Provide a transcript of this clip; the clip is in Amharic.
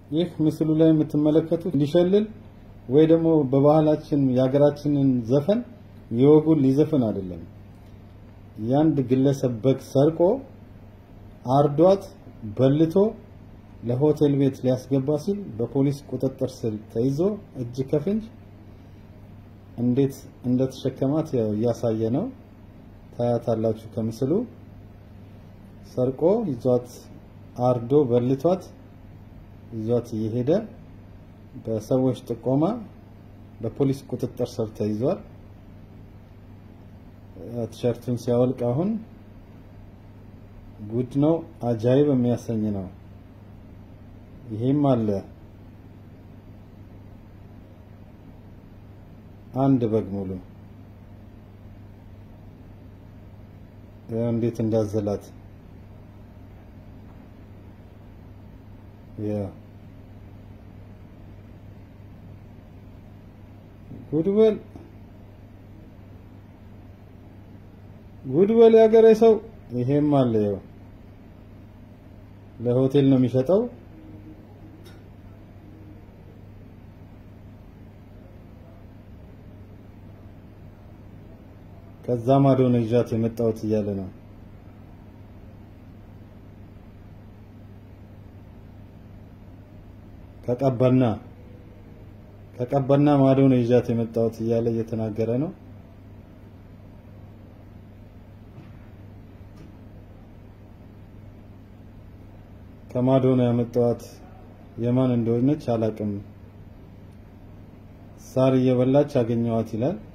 ይህ ምስሉ ላይ የምትመለከቱት ሊሸልል ወይ ደግሞ በባህላችን የሀገራችንን ዘፈን የወጉን ሊዘፍን አይደለም። የአንድ ግለሰብ በግ ሰርቆ አርዷት በልቶ ለሆቴል ቤት ሊያስገባ ሲል በፖሊስ ቁጥጥር ስር ተይዞ እጅ ከፍንጅ እንዴት እንደተሸከማት ያው እያሳየ ነው። ታያታላችሁ ከምስሉ ሰርቆ ይዟት አርዶ በልቷት ይዟት እየሄደ በሰዎች ጥቆማ በፖሊስ ቁጥጥር ስር ተይዟል። ቲሸርቱን ሲያወልቅ አሁን ጉድ ነው፣ አጃይብ የሚያሰኝ ነው። ይሄም አለ አንድ በግ ሙሉ እንዴት እንዳዘላት ያ ጉድበል ጉድበል ያገሬ ሰው ይሄም አለ። ያው ለሆቴል ነው የሚሸጠው። ከዛ ማዶ ነው ይዣት የመጣሁት እያለ ነው። ከቀበና ከቀበና ማዶ ነው ይዣት የመጣሁት እያለ እየተናገረ ነው። ከማዶ ነው ያመጣኋት። የማን እንደሆነች አላቅም። ሳር እየበላች አገኘዋት ይላል።